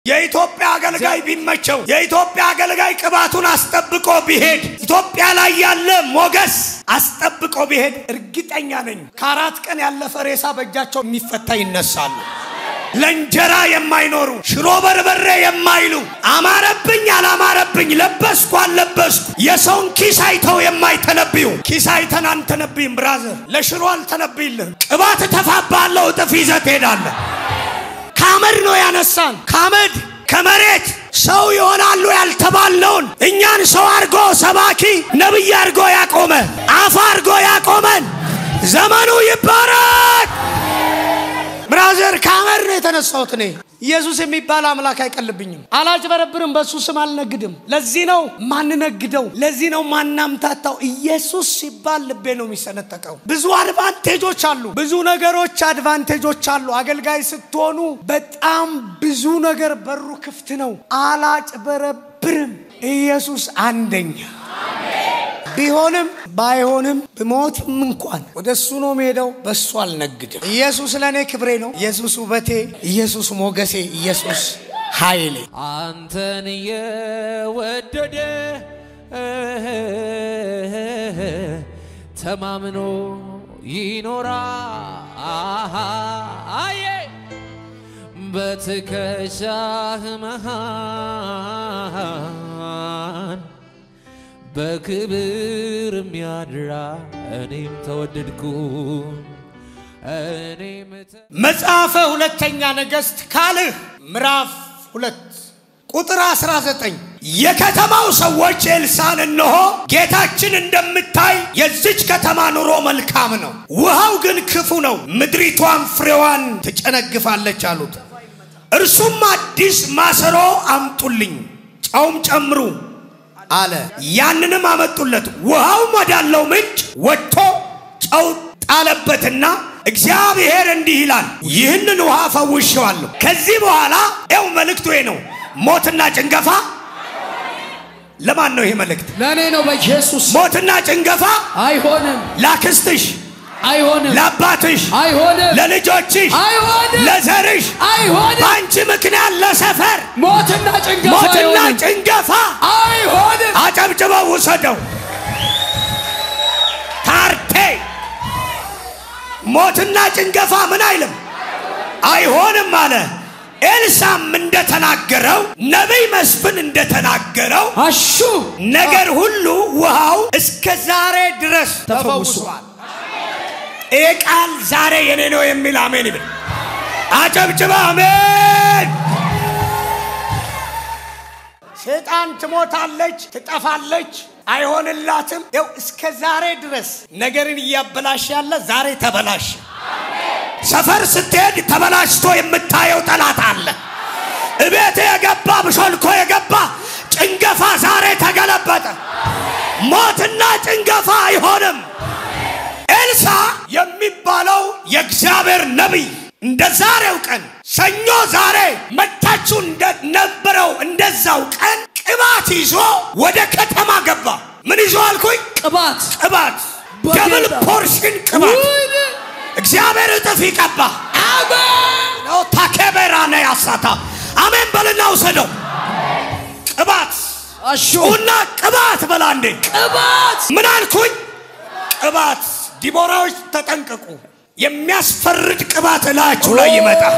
የኢትዮጵያ አገልጋይ ቢመቸው የኢትዮጵያ አገልጋይ ቅባቱን አስጠብቆ ቢሄድ ኢትዮጵያ ላይ ያለ ሞገስ አስጠብቆ ቢሄድ እርግጠኛ ነኝ ከአራት ቀን ያለፈ ሬሳ በእጃቸው የሚፈታ ይነሳሉ። ለእንጀራ የማይኖሩ ሽሮ በርበሬ የማይሉ አማረብኝ አላማረብኝ ለበስኩ አልለበስኩ የሰውን ኪስ አይተው የማይተነብዩ ኪስ አይተን አንተነብይም። ብራዘር ለሽሮ አልተነብይልህም። ቅባት እተፋብሃለሁ፣ እጥፍ ይዘህ ትሄዳለህ። ከአመድ ነው ያነሳን። ከአመድ ከመሬት ሰው ይሆናሉ ያልተባልነውን እኛን ሰው አድርጎ ሰባኪ ነቢይ አድርጎ ያቆመ አፍ አድርጎ ያቆመን ዘመኑ ይባረክ። ብራዘር ከአመድ ነው የተነሳሁት እኔ። ኢየሱስ የሚባል አምላክ አይቀልብኝም። አላጭበረብርም፣ በእሱ ስም አልነግድም። ለዚህ ነው ማንነግደው፣ ለዚህ ነው ማናምታታው። ኢየሱስ ሲባል ልቤ ነው የሚሰነጠቀው። ብዙ አድቫንቴጆች አሉ፣ ብዙ ነገሮች አድቫንቴጆች አሉ። አገልጋይ ስትሆኑ በጣም ብዙ ነገር በሩ ክፍት ነው። አላጭበረብርም። ኢየሱስ አንደኛ ቢሆንም ባይሆንም ብሞትም እንኳን ወደ እሱ ነው መሄደው። በእሱ አልነግድም። ኢየሱስ ለእኔ ክብሬ ነው። ኢየሱስ ውበቴ፣ ኢየሱስ ሞገሴ፣ ኢየሱስ ኃይሌ። አንተን የወደደ ተማምኖ ይኖራል። በትከሻህ መሃል በክብር የሚያድራ እኔም ተወደድኩ እኔም ተ- መጽሐፈ ሁለተኛ ነገሥት ካልህ ምዕራፍ ሁለት ቁጥር 19 የከተማው ሰዎች ኤልሳን እነሆ ጌታችን እንደምታይ የዚች ከተማ ኑሮ መልካም ነው፣ ውሃው ግን ክፉ ነው፣ ምድሪቷን ፍሬዋን ትጨነግፋለች አሉት። እርሱም አዲስ ማሰሮ አምጡልኝ፣ ጨውም ጨምሩ አለ። ያንንም አመጡለት። ውሃውም ወዳለው ምንጭ ወጥቶ ጨው ጣለበትና እግዚአብሔር እንዲህ ይላል፣ ይህንን ውሃ ፈውሼዋለሁ። ከዚህ በኋላ ያው መልእክቱ ይሄ ነው። ሞትና ጭንገፋ ለማን ነው ይሄ መልእክት? ለእኔ ነው በኢየሱስ ሞትና ጭንገፋ አይሆንም፣ ላክስትሽ፣ አይሆንም፣ ለአባትሽ፣ አይሆንም፣ ለልጆችሽ፣ አይሆንም፣ ለዘርሽ አይሆንም። በአንቺ ምክንያት ለሰፈር ሞትና ጭንገፋ ሞትና አይሆንም፣ ጭንገፋ አይሆንም። አጨብጭበው ውሰደው። ታርቴ ሞትና ጭንገፋ ምን አይልም አይሆንም አለ። ኤልሳም እንደተናገረው ነቢይ መስፍን እንደተናገረው አሹ ነገር ሁሉ ውሃው እስከ ዛሬ ድረስ ተፈውሷል። ተፈውሷል። ይህ ቃል ዛሬ የኔ ነው የሚል አሜን ይብል። አጨብጭበ አሜን። ሴጣን ትሞታለች፣ ትጠፋለች፣ አይሆንላትም። ይው እስከ ዛሬ ድረስ ነገርን እያበላሽ ያለ ዛሬ ተበላሽ። ሰፈር ስትሄድ ተበላሽቶ የምታየው ጠላት አለ። እቤት የገባ ብሾልኮ የገባ ጭንገፋ ዛሬ ተገለበጠ። ሞትና ጭንገፋ አይሆንም። ኤልሳ የሚባለው የእግዚአብሔር ነቢይ እንደ ዛሬው ቀን ሰኞ ዛሬ መታችሁ እንደነበረው እንደዛው ቀን ቅባት ይዞ ወደ ከተማ ገባ። ምን ይዞ አልኩኝ? ቅባት ቅባት፣ በጌታ ደብል ፖርሽን ቅባት። ወይኔ! እግዚአብሔር እጥፍ ይቀባ። አሜን። ነው ታኬቤራ ነው ያሳታ። አሜን በልና ውሰደው። ቅባት አሹ ጩና ቅባት በላ እንዴ ቅባት ምን አልኩኝ? ቅባት ዲቦራዎች ተጠንቀቁ። የሚያስፈርድ ቅባት እላችሁ ላይ ይመጣል።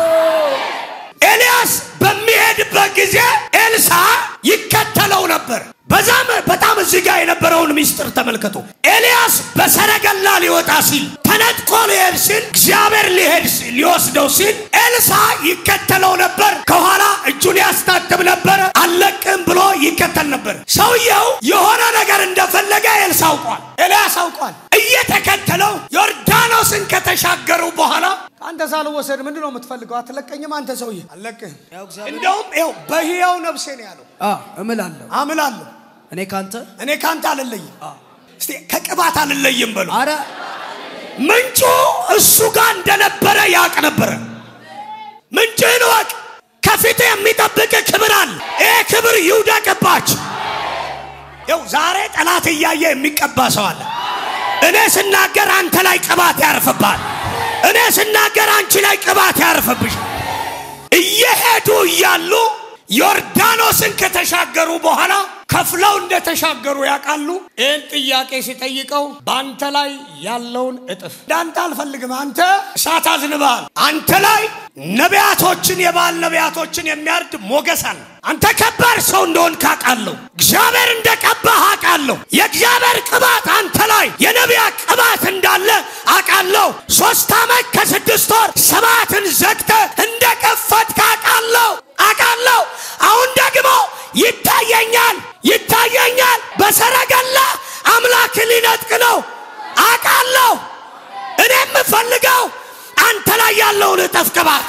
ኤልያስ በሚሄድበት ጊዜ ኤልሳ ይከተለው ነበር። በዛም በጣም እዚህ ጋር የነበረውን ምስጢር ተመልከቱ። ኤልያስ በሰረገላ ሊወጣ ሲል ተነጥቆ ሊሄድ ሲል እግዚአብሔር ሊሄድ ሲል ሊወስደው ሲል ኤልሳ ይከተለው ነበር። ከኋላ እጁን ያስታጥብ ነበረ። አለቅም ብሎ ይከተል ነበር። ሰውየው የሆነ ነገር እንደፈለገ ኤልሳ አውቋል፣ ኤልያስ አውቋል። እየተከተለው ዮርዳኖስን ከተሻገሩ በኋላ ከአንተ ሳልወሰድ ምንድን ነው የምትፈልገው? አትለቀኝም? አንተ ሰውዬ አልለቅህም። እንደውም ይኸው በሕያው ነፍሴ ነው ያለው። አ እምላለሁ አምላለሁ እኔ ካንተ እኔ ካንተ አልለይም። እስቲ ከቅባት አልለይም በሉ። አረ ምንጩ እሱ ጋር እንደነበረ ያውቅ ነበረ። ምንጭህን ወቅ። ከፊት የሚጠብቅ ክብር አለ። ይህ ክብር ይውደቅባች። ይው ዛሬ ጠላት እያየ የሚቀባ ሰው አለ። እኔ ስናገር አንተ ላይ ቅባት ያርፍባል። እኔ ስናገር አንቺ ላይ ቅባት ያርፍብሽ። እየሄዱ እያሉ ዮርዳኖስን ከተሻገሩ በኋላ ከፍለው እንደተሻገሩ ያውቃሉ። ይህን ጥያቄ ሲጠይቀው በአንተ ላይ ያለውን እጥፍ እንዳንተ አልፈልግም፣ አንተ እሳት አዝንበሃል። አንተ ላይ ነቢያቶችን የባል ነቢያቶችን የሚያርድ ሞገስ አለ። አንተ ከባድ ሰው እንደሆን ካውቃለሁ። እግዚአብሔር እንደቀባህ አውቃለሁ። የእግዚአብሔር ቅባት አንተ ላይ የነቢያት ቅባት እንዳለ አውቃለሁ። ሶስት ዓመት ከስድስት ወር ሰባትን ዘግተ እንደከፈትክ አውቃለሁ አውቃለሁ። አሁን ደግሞ ይታየኛል ይታየኛል። በሰረገላ አምላክ ሊነጥቅ ነው አውቃለሁ። እኔ የምፈልገው አንተ ላይ ያለውን እጥፍ ቅባት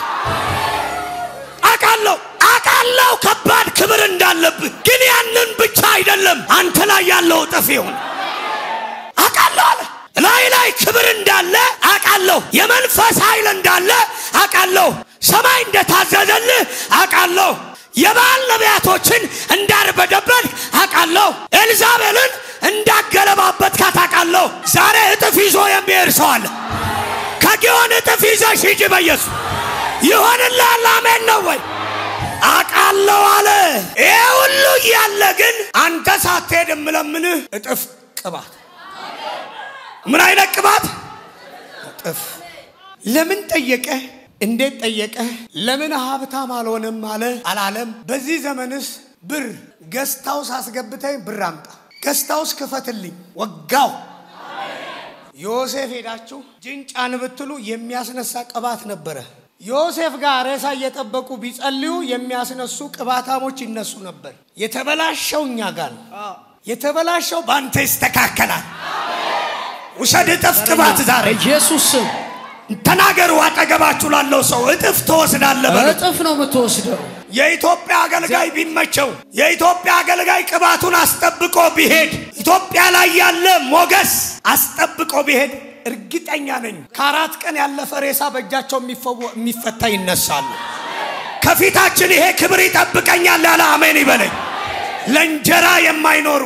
አውቃለሁ አውቃለሁ። ከባድ ክብር እንዳለብህ ግን ያንን ብቻ አይደለም አንተ ላይ ያለው እጥፍ ይሁን አውቃለሁ አለ። ላይ ላይ ክብር እንዳለ አውቃለሁ። የመንፈስ ኃይል እንዳለ አውቃለሁ። ሰማይ እንደታዘዘልህ አውቃለሁ። የባል ነቢያቶችን እንዳርበደበድ አውቃለሁ። ኤልዛቤልን እንዳገለባበትካት አውቃለሁ። ዛሬ እጥፍ ይዞ የሚሄድ ሰው አለ። ከጊዮን እጥፍ ይዘሽ ሂጂ በኢየሱስ ይሆንልሃል። አሜን ነው ወይ? አውቃለሁ አለ። ይሄ ሁሉ እያለ ግን አንተ ሳትሄድ የምለምንህ እጥፍ ቅባት። ምን አይነት ቅባት? እጥፍ። ለምን ጠየቀ? እንዴት ጠየቀ? ለምን ሀብታም አልሆንም አለ አላለም? በዚህ ዘመንስ ብር ገስታውስ አስገብተኝ ብር አምጣ፣ ገስታውስ ክፈትልኝ፣ ወጋው። ዮሴፍ ሄዳችሁ ጅንጫን ብትሉ የሚያስነሳ ቅባት ነበረ። ዮሴፍ ጋር ሬሳ እየጠበቁ ቢጸልዩ የሚያስነሱ ቅባታሞች ይነሱ ነበር። የተበላሸው እኛ ጋር ነው። የተበላሸው በአንተ ይስተካከላል። ውሰድ እጥፍ ቅባት ዛሬ ኢየሱስ ስም ተናገሩ። አጠገባችሁ ላለው ሰው እጥፍ ትወስዳለህ በሉ። እጥፍ ነው የምትወስደው። የኢትዮጵያ አገልጋይ ቢመቸው የኢትዮጵያ አገልጋይ ቅባቱን አስጠብቆ ቢሄድ ኢትዮጵያ ላይ ያለ ሞገስ አስጠብቆ ቢሄድ እርግጠኛ ነኝ ከአራት ቀን ያለፈ ሬሳ በእጃቸው የሚፈወ- የሚፈታ ይነሳሉ። ከፊታችን ይሄ ክብር ይጠብቀኛል ያለ አሜን ይበለኝ። ለእንጀራ የማይኖሩ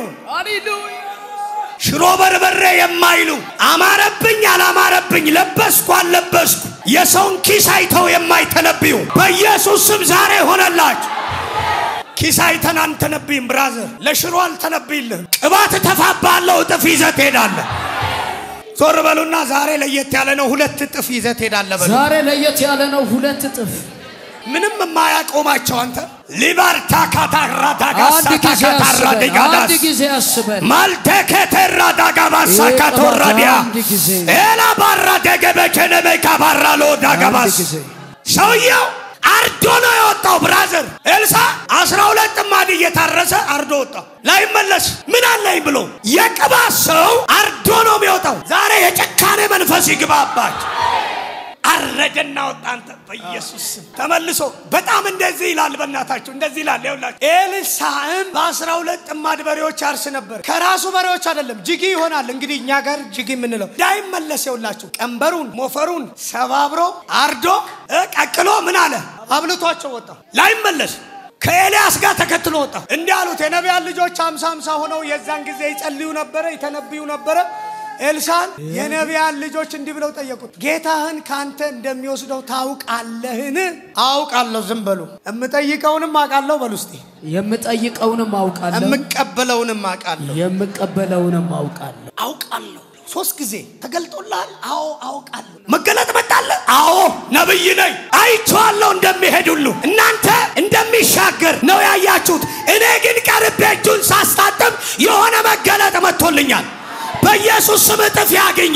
ሽሮ በርበሬ የማይሉ አማረብኝ አላማረብኝ ለበስኩ አልለበስኩ የሰውን ኪስ አይተው የማይተነብዩ በኢየሱስ ስም ዛሬ ሆነላችሁ። ኪስ አይተን አንተነብይም። ብራዘር ለሽሮ አልተነብይልህም። ቅባት እተፋብሃለሁ፣ እጥፍ ይዘህ ትሄዳለህ። ዞር በሉና ዛሬ ለየት ያለ ነው። ሁለት እጥፍ ይዘህ ትሄዳለህ በሉ። ዛሬ ለየት ያለ ነው። ሁለት እጥፍ ምንም የማያቆማቸው አንተ ሊባርታ ካታራታ አንድ ጊዜ ጋሳታ ካታራ አስበን፣ ዲጋዳስ አንድ ጊዜ አስበን ማልቴኬቴራ ዳጋባሳ ይህ ካቶራዲያ አንድ ጊዜ ኤላ ባራ ደገበቸነመካ ባራ ሎ አንድ ዳጋባስ ጊዜ ሰውየው አርዶ ነው የወጣው። ብራዘር ኤልሳ አስራ ሁለት ጥማድ እየታረሰ አርዶ ወጣው። ላይመለስ ምን አለኝ ብሎ የቅባት ሰው አርዶ ነው የሚወጣው። ዛሬ የጭካኔ መንፈስ ይግባባችሁ። አረደና ወጣ። አንተ በኢየሱስ ስም ተመልሶ በጣም እንደዚህ ይላል። በእናታችሁ እንደዚህ ይላል። ይኸውላችሁ ኤልሳዕም በአስራ ሁለት ጥማድ በሬዎች ያርስ ነበር። ከራሱ በሬዎች አይደለም ጅጊ ይሆናል። እንግዲህ እኛ ጋር ጅጊ የምንለው እንዳይመለስ ይኸውላችሁ ቀንበሩን ሞፈሩን ሰባብሮ አርዶ እ ቀቅሎ ምን አለ አብልቷቸው ወጣ። ላይመለስ ከኤልያስ ጋር ተከትሎ ወጣ። እንዲህ አሉት የነቢያን ልጆች አምሳ አምሳ ሆነው የዛን ጊዜ ይጸልዩ ነበረ፣ ይተነብዩ ነበረ። ኤልሳን የነቢያን ልጆች እንዲህ ብለው ጠየቁት፣ ጌታህን ካንተ እንደሚወስደው ታውቃለህን? አውቃለሁ፣ ዝም በሉ። የምጠይቀውንም አውቃለሁ በሉ እስቲ። የምጠይቀውንም አውቃለሁ፣ የምቀበለውንም አውቃለሁ። የምቀበለውንም አውቃለሁ። አውቃለሁ ሶስት ጊዜ ተገልጦልሃል? አዎ አውቃለሁ። መገለጥ መጣለ? አዎ ነብይ ነኝ አይቼዋለሁ እንደሚሄድ ሁሉ እናንተ እንደሚሻገር ነው ያያችሁት። እኔ ግን ቀርቤ እጁን ሳስታጥብ የሆነ መገለጥ መጥቶልኛል። በኢየሱስ ስም እጥፍ ያገኘ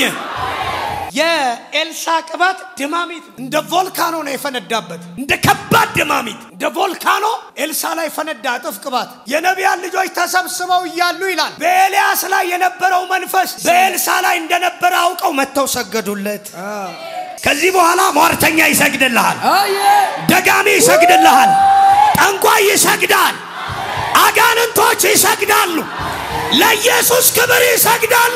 የኤልሳ ቅባት ድማሚት እንደ ቮልካኖ ነው የፈነዳበት። እንደ ከባድ ድማሚት እንደ ቮልካኖ ኤልሳ ላይ ፈነዳ። እጥፍ ቅባት የነቢያን ልጆች ተሰብስበው እያሉ ይላል በኤልያስ ላይ የነበረው መንፈስ በኤልሳ ላይ እንደነበረ አውቀው መጥተው ሰገዱለት። ከዚህ በኋላ ሟርተኛ ይሰግድልሃል፣ አየ ደጋሚ ይሰግድልሃል፣ ጠንቋይ ይሰግዳል፣ አጋንንቶች ይሰግዳሉ፣ ለኢየሱስ ክብር ይሰግዳሉ።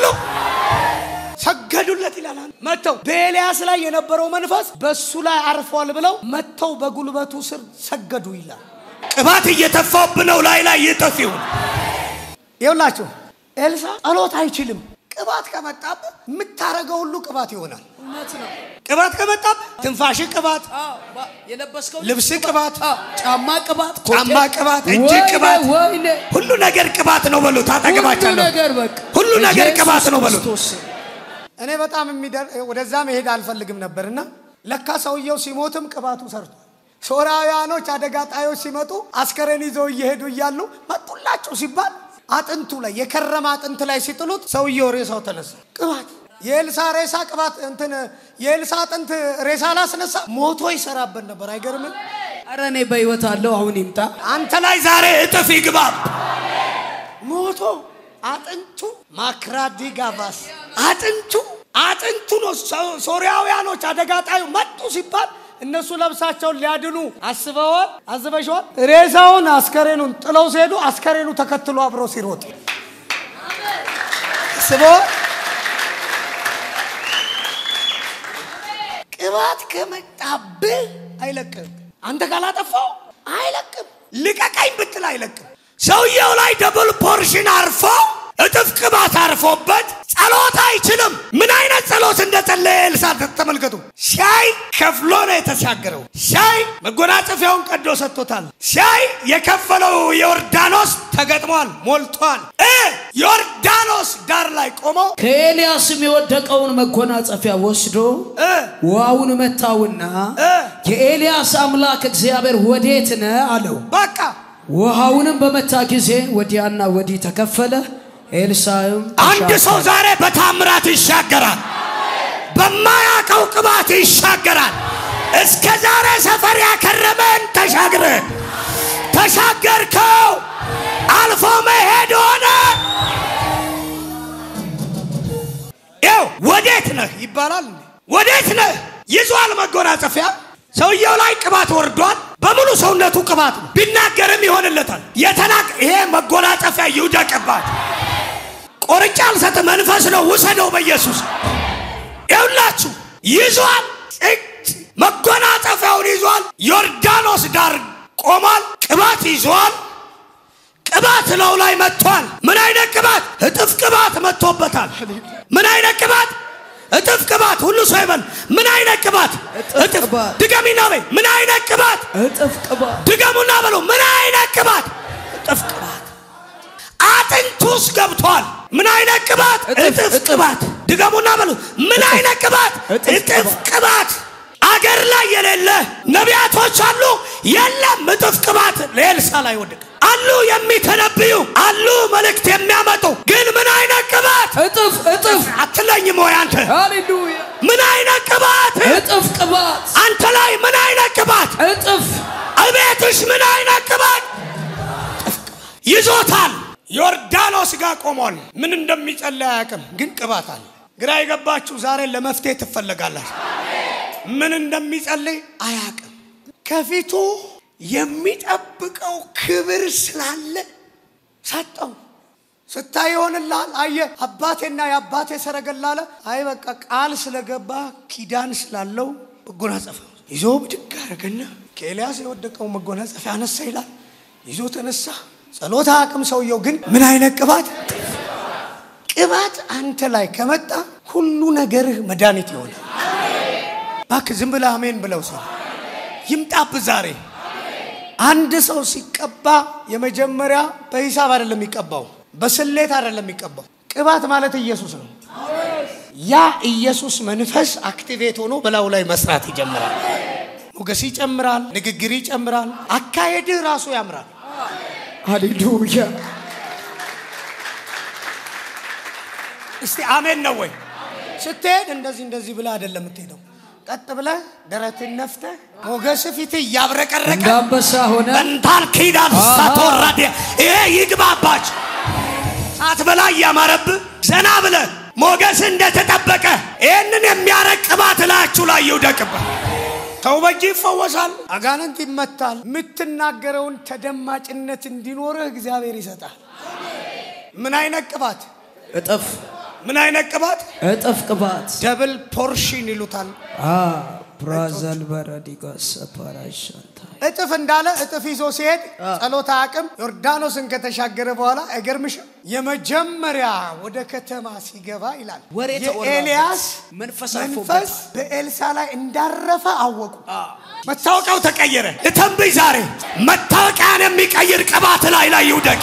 ሰገዱለት ይላል። መጥተው በኤልያስ ላይ የነበረው መንፈስ በሱ ላይ አርፏል ብለው መጥተው በጉልበቱ ስር ሰገዱ ይላል። ቅባት እየተፋብ ነው ላይ ላይ ይጥፍ ይሁን። ይኸውላችሁ ኤልሳ ጸሎት አይችልም፣ ቅባት ከመጣብህ የምታረገው ሁሉ ቅባት ይሆናል። እውነት ነው። ቅባት ከመጣብህ ትንፋሽ ቅባት፣ አዎ፣ ባ- የለበስከው ልብስ ቅባት፣ አዎ፣ ጫማ ቅባት፣ ጫማ ኮቴ- ቅባት፣ እጅ ወይኔ፣ ቅባት፣ ወይኔ ሁሉ ነገር ቅባት ነው በሉት። ሁሉ አጠገባቸዋለሁ ነገር በቃ ሁሉ ነገር ኢየሱስ ቅባት ነው በሉት። ክርስቶስ ስም። እኔ በጣም የሚደር ወደዛ መሄድ አልፈልግም ነበርና ለካ ሰውየው ሲሞትም ቅባቱ ሰርቷል። ሶርያውያኖች አደጋ ጣዮች ሲመጡ አስከሬን ይዘው እየሄዱ እያሉ መጡላቸው ሲባል አጥንቱ ላይ የከረመ አጥንት ላይ ሲጥሉት ሰውየው ሬሳው ተነሳ። ቅባት የኤልሳ ሬሳ ቅባት እንትን የኤልሳ አጥንት ሬሳ ላስነሳ ሞቶ ይሰራበት ነበር። አይገርምም? ኧረ እኔ በህይወት አለው አሁን ይምጣ። አንተ ላይ ዛሬ እጥፍ ይግባ። ሞቶ አጥንቱ ማክራዲ ጋቫስ አጥንቱ አጥንቱ ነው። ሶ- ሶርያውያኖች አደጋ ጣዩ መጡ ሲባል እነሱ ለብሳቸውን ሊያድኑ አስበዋል፣ አዝበሸዋል። ሬሳውን አስከሬኑን ጥለው ሲሄዱ አስከሬኑ ተከትሎ አብሮ ሲሮጥ አስበዋል። ቅባት ከመጣብህ አይለቅም። አንተ ካላጠፋው አይለቅም። ልቀቀኝ ብትል አይለቅም። ሰውየው ላይ ደብል ፖርሽን አርፎ እጥፍ ቅባት አርፎበት ጸሎት አይችልም። ምን አይነት ጸሎት እንደጸለየ ኤልሳ ተመልከቱ። ሲያይ ከፍሎ ነው የተሻገረው። ሲያይ መጎናጸፊያውን ቀዶ ሰጥቶታል። ሲያይ የከፈለው ዮርዳኖስ ተገጥሟል፣ ሞልቷል። እ ዮርዳኖስ ዳር ላይ ቆሞ ከኤልያስም የወደቀውን መጎናጸፊያ ወስዶ እ ውሃውን መታውና እ የኤልያስ አምላክ እግዚአብሔር ወዴት ነህ አለው። በቃ ውሃውንም በመታ ጊዜ ወዲያና ወዲህ ተከፈለ። ኤልሳዕም አንድ ተሻገረ። ሰው ዛሬ በታምራት ይሻገራል። በማያውቀው ቅባት ይሻገራል። እስከ ዛሬ ሰፈር ያከረመን ተሻግረ ተሻገርከው፣ አልፎ መሄድ ሆነ። ያው ወዴት ነህ ይባላል። እንዴ? ወዴት ነህ ይዟል መጎናጸፊያ። ሰውየው ላይ ቅባት ወርዷል። በሙሉ ሰውነቱ ቅባት ነው። ቢናገርም ይሆንለታል። የተናቅ ይሄ መጎናጸፊያ ይውደቅባት። ቆርጬ አልሰጥ መንፈስ ነው ውሰደው በኢየሱስ ይሁላችሁ ይዟል እጅ መጎናጸፊያውን ይዟል ዮርዳኖስ ዳር ቆሟል ቅባት ይዟል ቅባት ለው ላይ መጥቷል ምን አይነት ቅባት እጥፍ ቅባት መጥቶበታል ምን አይነት ቅባት እጥፍ ቅባት ሁሉ ሰው ይበል ምን አይነት ቅባት እጥፍ እጥፍ ቅባት። ድገሚና በይ ምን አይነት ቅባት እጥፍ ቅባት ድገሙና በሉ ምን አይነት ቅባት እጥፍ ቅባት አጥንት ውስጥ ገብቷል ምን አይነት ቅባት እጥፍ፣ እጥፍ እጥፍ። ቅባት ድገሙና በሉ ምን አይነት ቅባት እጥፍ እጥፍ ቅባት። ቅባት አገር ላይ የሌለ ነቢያቶች አሉ የለም እጥፍ ቅባት ለኤልሳ ላይ ወደቀ አሉ የሚተነብዩ አሉ መልእክት የሚያመጡ ግን ምን አይነት ቅባት እጥፍ እጥፍ አትለኝም ወይ አንተ ሃሌሉያ ምን አይነት ቅባት እጥፍ ቅባት አንተ ላይ ምን አይነት ቅባት እጥፍ እቤትሽ ምን አይነት ቅባት ይዞታል። ዮርዳኖስ ጋር ቆሟል። ምን እንደሚጸለይ አያውቅም፣ ግን ቅባት አለ። ግራ የገባችሁ ዛሬ ለመፍትሄ ትፈለጋላችሁ። ምን እንደሚጸልይ አያውቅም። ከፊቱ የሚጠብቀው ክብር ስላለ ሰጠው። ስታይ ይሆንልሃል። አየ አባቴና የአባቴ ሰረገላ አለ። አይ በቃ ቃል ስለገባ ኪዳን ስላለው መጎናጸፊያ ይዞ ብድግ አደረገና ከኤልያስ የወደቀው መጎናጸፊያ አነሳ ይላል። ይዞ ተነሳ። ጸሎት አቅም ሰውየው ግን ምን አይነት ቅባት ቅባት አንተ ላይ ከመጣ ሁሉ ነገርህ መድኃኒት ይሆናል። እባክህ ዝም ብለህ አሜን ብለው ሰው ይምጣብህ ዛሬ አንድ ሰው ሲቀባ የመጀመሪያ በሂሳብ አይደለም የሚቀባው፣ በስሌት አይደለም የሚቀባው። ቅባት ማለት ኢየሱስ ነው። ያ ኢየሱስ መንፈስ አክቲቬት ሆኖ በላዩ ላይ መስራት ይጀምራል። ሞገስ ይጨምራል፣ ንግግር ይጨምራል፣ አካሄድህ ራሱ ያምራል። ሃሌሉያ እስቲ አሜን ነው ወይ? ስትሄድ እንደዚህ እንደዚህ ብለህ አይደለም የምትሄደው። ቀጥ ብለህ ደረትን ነፍተህ ሞገስ ፊት እያብረቀረቀ እንደ አንበሳ ሆነ በንታል ኪዳን ሳትወረድ ይሄ ይግባባች ሰዓት በላይ እያማረብህ ዘና ብለህ ሞገስ እንደተጠበቀ ይህንን የሚያረቅ ቅባት እላችሁ ላይ ይውደቅብህ። ሰው በእጅ ይፈወሳል፣ አጋንንት ይመታል። የምትናገረውን ተደማጭነት እንዲኖርህ እግዚአብሔር ይሰጣል። ምን አይነት ቅባት? እጥፍ ምን አይነት ቅባት? እጥፍ ቅባት ደብል ፖርሽን ይሉታል። አ ብራዘል በረዲጋ ሰፓራሻንታ እጥፍ እንዳለ እጥፍ ይዞ ሲሄድ ጸሎት አቅም ዮርዳኖስን ከተሻገረ በኋላ አይገርምሽም? የመጀመሪያ ወደ ከተማ ሲገባ ይላል ወሬ ተወራበት። የኤልያስ መንፈስ መንፈስ አርፎበታል። በኤልሳ ላይ እንዳረፈ አወቁ። መታወቂያው ተቀየረ። ልተንብይ ዛሬ መታወቂያን የሚቀይር ቅባት ላይ ላይ ይውደቅ፣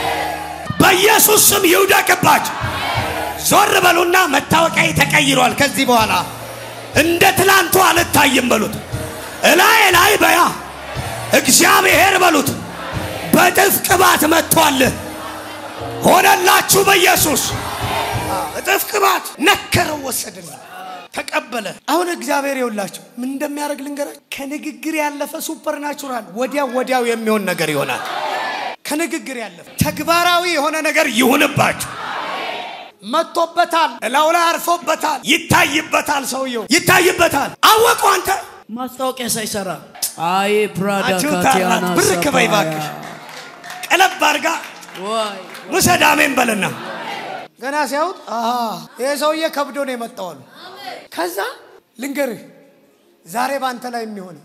በኢየሱስ ስም ይውደቅባቸው። ዞር በሉና መታወቂያ ተቀይሯል። ከዚህ በኋላ እንደ ትላንቱ አልታይም በሉት። እላይ ላይ በያ እግዚአብሔር በሉት። በጥፍ ቅባት መጥቷል። ሆነላችሁ በኢየሱስ እጥፍ ቅባት ነከረው፣ ወሰድልኝ፣ ተቀበለ። አሁን እግዚአብሔር ይውላችሁ ምን እንደሚያደርግ ልንገራችሁ። ከንግግር ያለፈ ሱፐር ናቹራል ወዲያው ወዲያው የሚሆን ነገር ይሆናል። ከንግግር ያለፈ ተግባራዊ የሆነ ነገር ይሁንባችሁ። መጥቶበታል፣ እላው ላይ አርፎበታል፣ ይታይበታል። ሰውየው ይታይበታል። አወቁ አንተ ማስታወቂያ ሳይሰራ አይ ፕራዳ አችሁታ ካቲያና ብር ክበይ እባክሽ ቀለብ አርጋ ዋይ ውሰድ አሜን በልና ገና ሲያዩት አሃ ይሄ ሰውዬ ከብዶ ነው የመጣው አሉ። ከዛ ልንገርህ ዛሬ በአንተ ላይ የሚሆን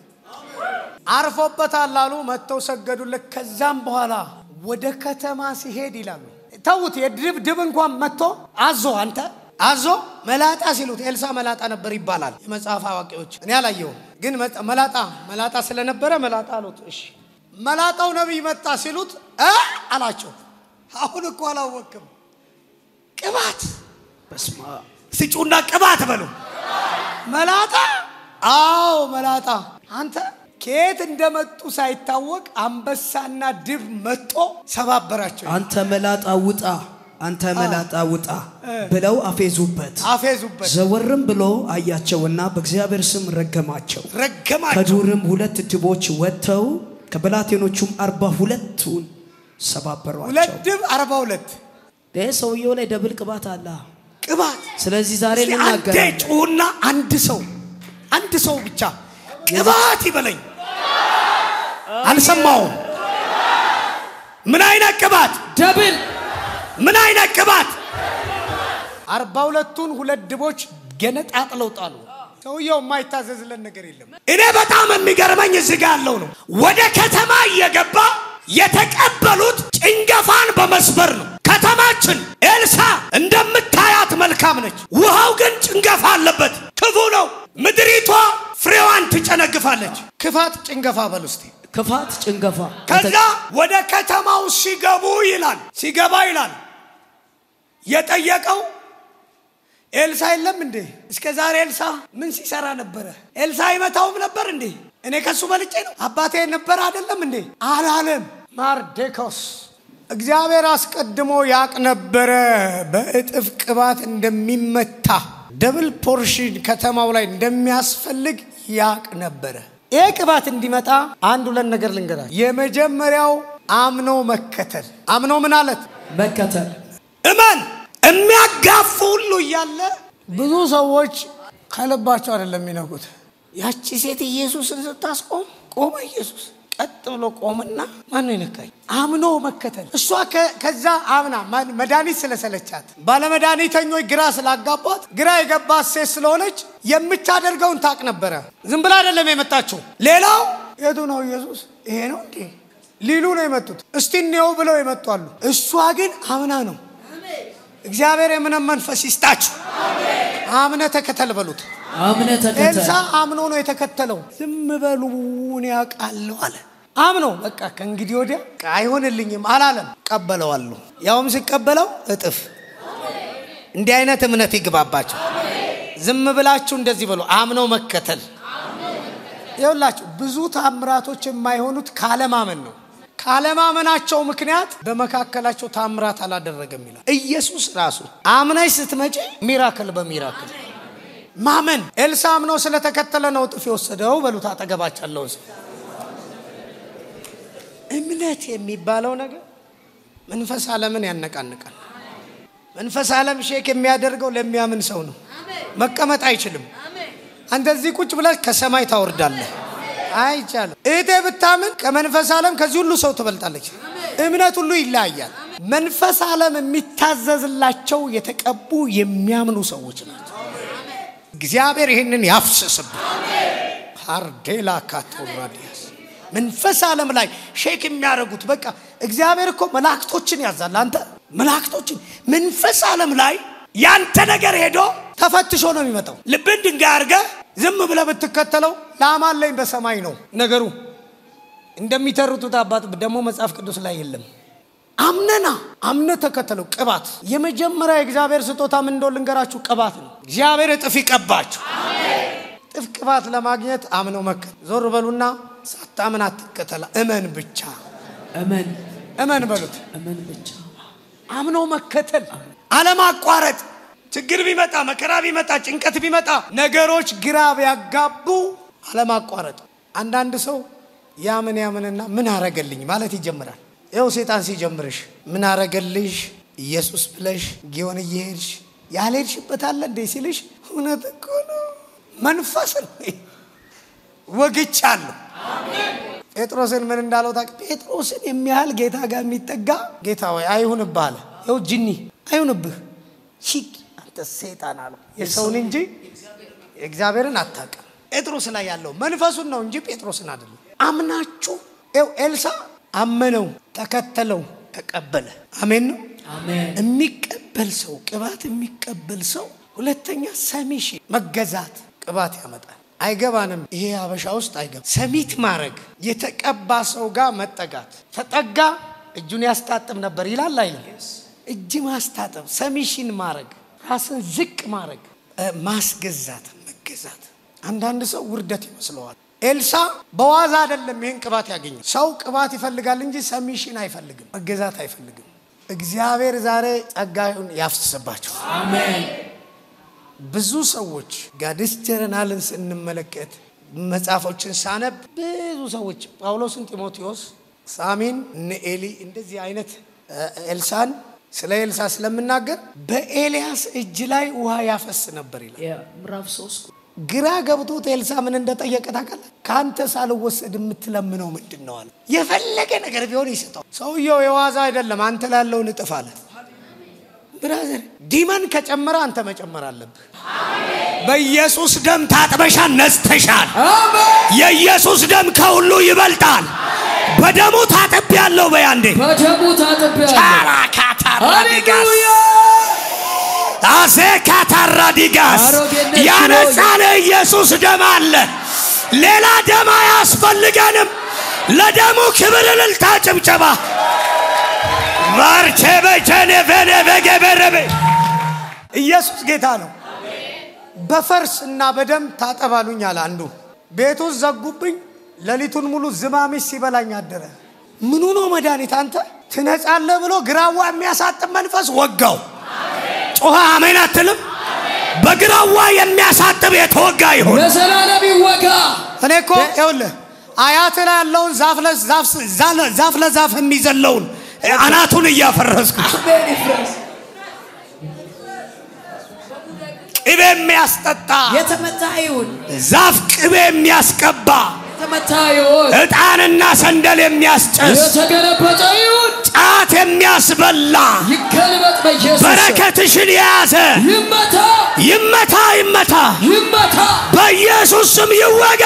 አርፎበታል አሉ። መጥተው ሰገዱለት። ከዛም በኋላ ወደ ከተማ ሲሄድ ይላሉ ተዉት። የድብ ድብ እንኳን መጥቶ አዞ አንተ አዞ መላጣ ሲሉት ኤልሳ መላጣ ነበር ይባላል የመጽሐፍ አዋቂዎች። እኔ አላየሁም፣ ግን መጣ- መላጣ መላጣ ስለነበረ መላጣ አሉት። እሺ መላጣው ነቢይ መጣ ሲሉት እ አላቸው። አሁን እኮ አላወቅም ቅባት በስማ ስጩና ቅባት በሉ። መላጣ አዎ መላጣ። አንተ ከየት እንደመጡ ሳይታወቅ አንበሳና ድብ መጦ ሰባበራቸው። አንተ መላጣ ውጣ አንተ መላጣ ውጣ ብለው አፌዙበት። አፌዙበት፣ ዘወርም ብሎ አያቸውና በእግዚአብሔር ስም ረገማቸው። ረገማቸው። ከዱርም ሁለት ድቦች ወጥተው ከብላቴኖቹም አርባ ሁለቱን ሁለት ሰባበሯቸው። ድብ አርባ ሁለት ይህ ሰውየው ላይ ደብል ቅባት አለ። ቅባት። ስለዚህ ዛሬ እስኪ አንዴ እንናገራለን። ጩሁና አንድ ሰው አንድ ሰው ብቻ ቅባት ይበለኝ። አልሰማውም። ምን አይነት ቅባት? ደብል ምን አይነት ቅባት? አርባ ሁለቱን ሁለት ድቦች ገነጣጥለው ጣሉ። ሰውየው የማይታዘዝለን ነገር የለም። እኔ በጣም የሚገርመኝ እዚህ ጋ ያለው ነው። ወደ ከተማ እየገባ የተቀበሉት ጭንገፋን በመስበር ነው። ከተማችን ኤልሳ እንደምታያት መልካም ነች። ውሃው ግን ጭንገፋ አለበት፣ ክፉ ነው። ምድሪቷ ፍሬዋን ትጨነግፋለች። ክፋት ጭንገፋ በል ውስጥ ክፋት ጭንገፋ ከዛ ወደ ከተማው ሲገቡ ይላል ሲገባ ይላል የጠየቀው ኤልሳ የለም እንዴ? እስከ ዛሬ ኤልሳ ምን ሲሰራ ነበረ? ኤልሳ አይመታውም ነበር እንዴ? እኔ ከሱ በልጬ ነው አባቴ ነበር አይደለም እንዴ? አላለም። ማርዴኮስ እግዚአብሔር አስቀድሞ ያቅ ነበረ በእጥፍ ቅባት እንደሚመታ ደብል ፖርሽን ከተማው ላይ እንደሚያስፈልግ ያቅ ነበረ። ይህ ቅባት እንዲመጣ አንድ ሁለት ነገር ልንገራል። የመጀመሪያው አምኖ መከተል። አምኖ ምን አለት መከተል እመን የሚያጋፉ ሁሉ እያለ ብዙ ሰዎች ከልባቸው አይደለም የሚነኩት። ያቺ ሴት ኢየሱስን ስታስቆም ቆመ። ኢየሱስ ቀጥ ብሎ ቆምና ማን ነው የነካኝ? አምኖ መከተል። እሷ ከ- ከዛ አምና ማ- መድኃኒት ስለሰለቻት ባለመድኃኒተኞች ግራ ስላጋባት ግራ የገባት ሴት ስለሆነች የምታደርገውን ታቅ ነበረ። ዝም ብላ አይደለም የመጣችው። ሌላው የቱ ነው ኢየሱስ? ይሄ ነው እንዴ ሊሉ ነው የመጡት። እስቲ እንየው ብለው የመጧሉ። እሷ ግን አምና ነው እግዚአብሔር የምንም መንፈስ ይስጣችሁ። አምነ ተከተል በሉት። አምነ ኤልሳ ተከተል አምኖ ነው የተከተለው። ዝም በሉ እኔ ያውቃለሁ አለ። አምኖ በቃ ከእንግዲህ ወዲያ አይሆንልኝም አላለም። ቀበለዋለሁ። ያውም ሲቀበለው እጥፍ። እንዲህ አይነት እምነት ይግባባቸው። ዝም ብላችሁ እንደዚህ በሉ። አምኖ መከተል ይኸውላችሁ ብዙ ታምራቶች የማይሆኑት ካለማመን ነው። ካለማመናቸው ምክንያት በመካከላቸው ታምራት አላደረገም ይላል ኢየሱስ ራሱ። አምነሽ ስትመጪ ሚራክል በሚራክል ማመን። ኤልሳ አምኖ ስለተከተለ ነው እጥፍ የወሰደው። በሉት አጠገባቸው ያለውን ሰው። እምነት የሚባለው ነገር መንፈስ ዓለምን ያነቃንቃል። መንፈስ ዓለም ሼክ የሚያደርገው ለሚያምን ሰው ነው። መቀመጥ አይችልም። አንተ እዚህ ቁጭ ብለህ ከሰማይ ታወርዳለህ። አይቻልም። እህቴ ብታምን ከመንፈስ ዓለም ከዚህ ሁሉ ሰው ትበልጣለች። እምነት ሁሉ ይለያያል። መንፈስ ዓለም የሚታዘዝላቸው የተቀቡ የሚያምኑ ሰዎች ናቸው። እግዚአብሔር ይህንን ያፍስስብን። ካርዴላ ካቶራዲያስ መንፈስ ዓለም ላይ ሼክ የሚያደርጉት በቃ እግዚአብሔር እኮ መላእክቶችን ያዛል። አንተ መላእክቶችን መንፈስ ዓለም ላይ ያንተ ነገር ሄዶ ተፈትሾ ነው የሚመጣው። ልብን ድንጋይ አድርገህ ዝም ብለህ ብትከተለው ላማለኝ በሰማይ ነው ነገሩ። እንደሚተርቱት አባት ደግሞ መጽሐፍ ቅዱስ ላይ የለም። አምነና አምነ ተከተለው። ቅባት የመጀመሪያ የእግዚአብሔር ስጦታ ምን እንደው ልንገራችሁ፣ ቅባት ነው። እግዚአብሔር እጥፍ ይቀባችሁ። እጥፍ ቅባት ለማግኘት አምነው መከተል። ዞር በሉና ሳታምን አትከተላ፣ እመን ብቻ እመን እመን በሉት። እመን ብቻ አምነው መከተል፣ አለማቋረጥ። ችግር ቢመጣ መከራ ቢመጣ ጭንቀት ቢመጣ ነገሮች ግራ ቢያጋቡ አለማቋረጥ። አንዳንድ ሰው ያምን ያምንና ምን አረገልኝ ማለት ይጀምራል። ይኸው ሴጣን ሲጀምርሽ ምን አረገልሽ ኢየሱስ ብለሽ ጊዮን እየሄድሽ ያልሄድሽበት አለ እንዴ ሲልሽ እውነት እኮ ነው መንፈስ ነው ወግቻለሁ። ጴጥሮስን ምን እንዳለው ታውቅ? ጴጥሮስን የሚያህል ጌታ ጋር የሚጠጋ ጌታ ወይ አይሁንብህ አለ። ይኸው ጅኒ አይሁንብህ ሂድ አንተ ሴጣን አለው። የሰውን እንጂ የእግዚአብሔርን አታውቅም። ጴጥሮስ ላይ ያለው መንፈሱን ነው እንጂ ጴጥሮስን አይደለም። አምናችሁ ይኸው ኤልሳ አመነው፣ ተከተለው፣ ተቀበለ። አሜን ነው። አሜን የሚቀበል ሰው ቅባት የሚቀበል ሰው ሁለተኛ ሰሚሽ መገዛት ቅባት ያመጣል። አይገባንም። ይሄ ሀበሻ ውስጥ አይገባ ሰሚት ማድረግ የተቀባ ሰው ጋር መጠጋት ተጠጋ እጁን ያስታጥብ ነበር ይላል አይልም? እጅ ማስታጠብ፣ ሰሚሽን ማድረግ፣ ራስን ዝቅ ማድረግ፣ እ፣ ማስገዛት፣ መገዛት። አንዳንድ ሰው ውርደት ይመስለዋል። ኤልሳ በዋዛ አይደለም ይህን ቅባት ያገኘው። ሰው ቅባት ይፈልጋል እንጂ ሰሚሽን አይፈልግም፣ መገዛት አይፈልግም። እግዚአብሔር ዛሬ ጸጋዩን ያፍስስባቸው። አሜን ብዙ ሰዎች ጋድስ ጀረናልን ስንመለከት መጽሐፎችን ሳነብ ብዙ ሰዎች ጳውሎስን፣ ጢሞቴዎስ፣ ሳሚን፣ እነ ኤሊ እንደዚህ አይነት እ፣ ኤልሳን ስለ ኤልሳ ስለምናገር በኤልያስ እጅ ላይ ውሃ ያፈስ ነበር ይላል። ምዕራፍ ሶስት ግራ ገብቶት ኤልሳ ምን እንደጠየቀ ታውቃለህ? ከአንተ ሳልወሰድ የምትለምነው ምንድን ነው አለ። የፈለገ ነገር ቢሆን ይሰጠው። ሰውየው የዋዛ አይደለም። አንተ ላለውን እጥፍ አለ። ብራዘር ዲመን ከጨመረ አንተ መጨመር አለብህ። በኢየሱስ ደም ታጥበሻል፣ ነጽተሻል። የኢየሱስ ደም ከሁሉ ይበልጣል። በደሙ ታጥቤያለሁ። በያንዴ በደሙ ታጥቤያለሁ ቻራካታራዲጋስ ሃሌሉያ አሴ ካታራዲጋስ አሮጌነት ያነጻን ኢየሱስ ደም አለ። ሌላ ደም አያስፈልገንም። ለደሙ ክብር፣ እልልታ፣ ጭብጨባ ባርቼ በቸኔ ቬኔ በገበረቤ ኢየሱስ ጌታ ነው። በፈርስ እና በደም ታጠባሉኝ አለ አንዱ። ቤቱ ውስጥ ዘጉብኝ። ሌሊቱን ሙሉ ዝማሚስ ሲበላኝ አደረ። ምኑ ነው መድኃኒት? አንተ ትነጻለህ ብሎ ግራዋ የሚያሳጥም መንፈስ ወጋው። ጮኸ አሜን አትልም? በግራዋ የሚያሳጥብ የተወጋ ይሁን። ለዘላለም ይወጋ እኔ እኮ ይኸውልህ አያት ላይ ያለውን ዛፍ ለዛፍ ዛፍ ለዛፍ የሚዘለውን አናቱን እያፈረስኩ አሜን ይፍረስ ቅቤ የሚያስጠጣ የተመታ ይሁን ዛፍ ቅቤ የሚያስቀባ የተመታ ይሁን ዕጣንና ሰንደል የሚያስጨስ የተገለበጠ ይሁን ጫት የሚያስበላ ይገልበጥ በኢየሱስ ስም። በረከትሽን የያዘ ይመታ ይመታ ይመታ ይመታ በኢየሱስ ስም ይወጋ።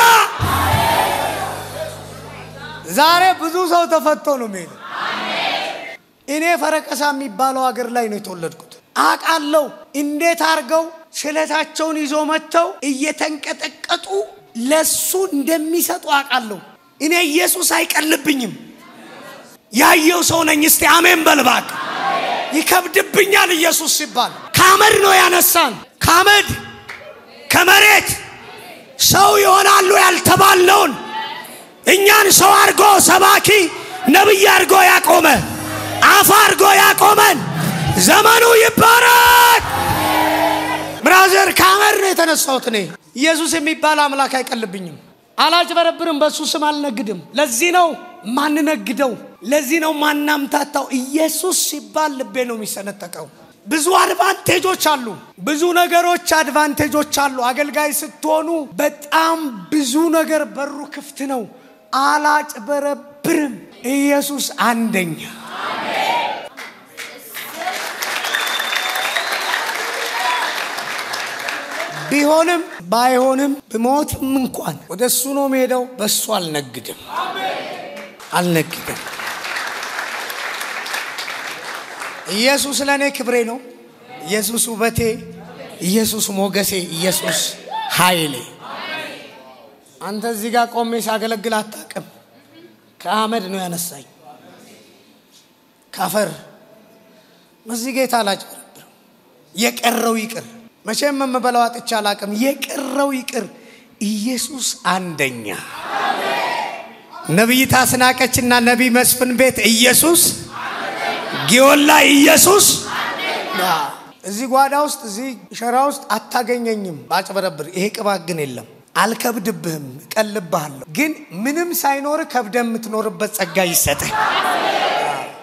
ዛሬ ብዙ ሰው ተፈቶ ነው የሚሄደው። እኔ ፈረቀሳ የሚባለው ሀገር ላይ ነው የተወለድኩት። አውቃለሁ እንዴት አድርገው ስለታቸውን ይዞ መጥተው እየተንቀጠቀጡ ለሱ እንደሚሰጡ አውቃለሁ። እኔ ኢየሱስ አይቀልብኝም። ያየው ሰው ነኝ። እስቲ አሜን በልባክ። ይከብድብኛል ኢየሱስ ሲባል ከአመድ ነው ያነሳን። ከአመድ ከመሬት ሰው ይሆናሉ ያልተባልነውን እኛን ሰው አድርጎ ሰባኪ ነቢይ አድርጎ ያቆመ አፍ አድርጎ ያቆመን ዘመኑ ይባረክ። ብራዘር ከአመድ ነው የተነሳሁት እኔ። ኢየሱስ የሚባል አምላክ አይቀልብኝም። አላጭበረብርም፣ በእሱ ስም አልነግድም። ለዚህ ነው ማንነግደው፣ ለዚህ ነው ማናምታታው። ኢየሱስ ሲባል ልቤ ነው የሚሰነጠቀው። ብዙ አድቫንቴጆች አሉ፣ ብዙ ነገሮች አድቫንቴጆች አሉ። አገልጋይ ስትሆኑ በጣም ብዙ ነገር በሩ ክፍት ነው። አላጭበረብርም። ኢየሱስ አንደኛ ቢሆንም ባይሆንም ብሞትም እንኳን ወደ እሱ ነው መሄደው። በእሱ አልነግድም አልነግድም። ኢየሱስ ለእኔ ክብሬ ነው። ኢየሱስ ውበቴ፣ ኢየሱስ ሞገሴ፣ ኢየሱስ ኃይሌ። አንተ እዚህ ጋር ቆሜ ሳገለግል አታውቅም። ከአመድ ነው ያነሳኝ ካፈር እዚህ ጌታ አላጭበረብርም። የቀረው ይቅር። መቼም የምበላው አጥቻ አላውቅም። የቀረው ይቅር። ኢየሱስ አንደኛ። ነቢይት አስናቀችና ነቢይ መስፍን ቤት ኢየሱስ ጊዮን ላይ ኢየሱስ እዚህ ጓዳ ውስጥ እዚህ ሸራ ውስጥ አታገኘኝም ባጭበረብር። ይሄ ቅባት ግን የለም። አልከብድብህም፣ እቀልብሃለሁ። ግን ምንም ሳይኖር ከብደ የምትኖርበት ጸጋ ይሰጥህ።